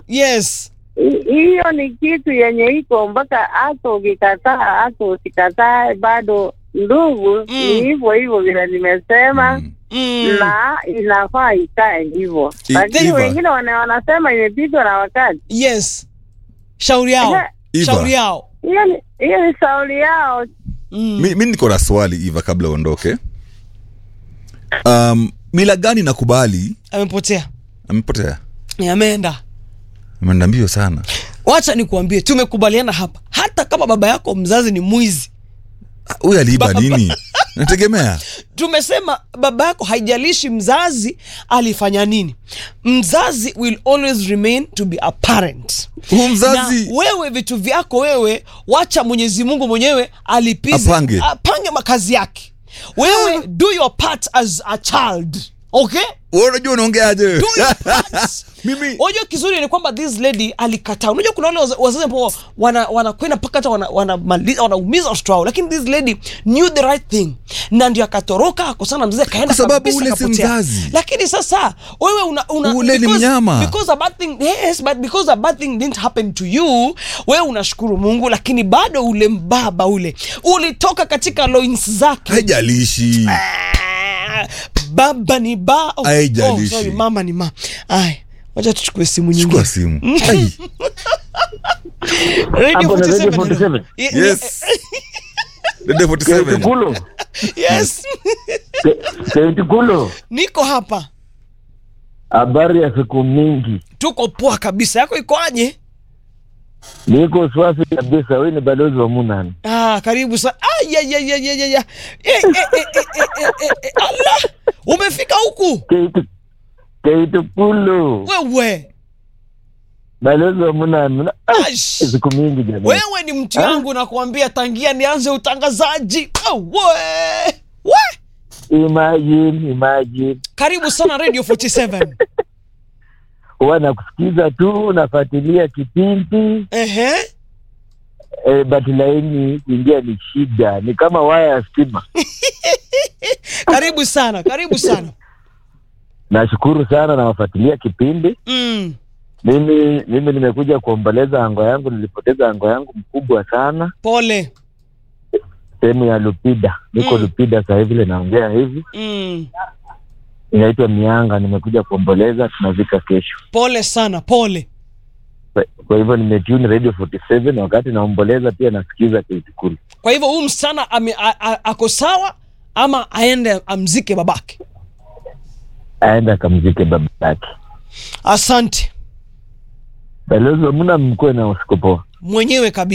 yes Hi- hiyo ni kitu yenye iko mpaka hata ukikataa hata usikatae bado ndugu Mm. ni hivyo hivyo vile nimesema Mm. mm. na inafaa ikae hivyo I- lakini Eva. wengine wana, wanasema imepitwa na wakati yes shauri yao Ehe, Eva. shauri yao hiyo ni hiyo ni sauli yao mm. mi, mi niko na swali Eva kabla uondoke um, mila gani nakubali amepotea amepotea Ni ameenda ameenda mbio sana wacha nikuambie tumekubaliana hapa hata kama baba yako mzazi ni mwizi Ah, huyu aliiba nini nategemea tumesema baba yako haijalishi mzazi alifanya nini mzazi will always remain to be a parent huu mzazi na wewe vitu vyako wewe wacha mwenyezi mungu mwenyewe alipize Apange. apange makazi yake wewe do your part as a child okay Wewe unajua unaongeaje do your part mimi unajua kizuri ni kwamba this lady alikataa unajua kuna wale waza- wazazi ambao wana- wanakwenda mpaka hata wana- wanamaliza- wanaumiza watoto wao lakini this lady knew the right thing na ndio akatoroka akosana na mzee akaenda Kwa sababu kabisa ule si akapotea. mzazi. lakini sasa wewe una, una Ule ni because- mnyama. because a bad thing yes but because a bad thing didn't happen to you wewe unashukuru Mungu lakini bado ule mbaba ule ulitoka katika loins zake haijalishi Ah, baba ni ba oh, Haijalishi. oh, sorry, mama ni ma ay wacha tuchukue simu nyingine chukua simu Ai, Radio Hapo na 47 Radio hello. 47. Ye- yes Dede 47 Keitikulo. yes Ke- Keitikulo. niko hapa Habari ya siku mingi. tuko poa kabisa yako ikoaje Niko swafi kabisa. Wewe ni balozi wa Munani. ah, karibu sana ah, ya, ya, ya, ya, ya, ya. Eh, eh, eh, eh, eh, eh, eh, eh, Allah umefika huku Keitu Keitikulo. wewe Balozi wa Munani. Na- ah, Aish. Siku mingi jamani. wewe ni mtu yangu nakuambia tangia nianze utangazaji oh, we. We. Imagine, imagine. karibu sana radio 47 Huwa nakusikiza tu, nafuatilia kipindi Ehe. eh, but laini kuingia ni shida, ni kama waya ya stima. karibu sana karibu sana Nashukuru sana, nawafuatilia kipindi. mm. Mimi mimi nimekuja kuomboleza ango yangu, nilipoteza ango yangu mkubwa sana pole sehemu ya Lupida. Niko Mm. Lupida sasa hivi, vile naongea hivi, mm. inaitwa Mianga. Nimekuja kuomboleza, tunazika kesho. pole sana pole Kwa- Kwa hivyo nimetune Radio 47 wakati naomboleza, pia nasikiza Keitukulu. kwa hivyo huyu msichana ame- a- a- ako sawa ama aende amzike babake Aende akamzike baba yake. asante Balozi wa Muna, mkuwe na usiku poa. mwenyewe kabisa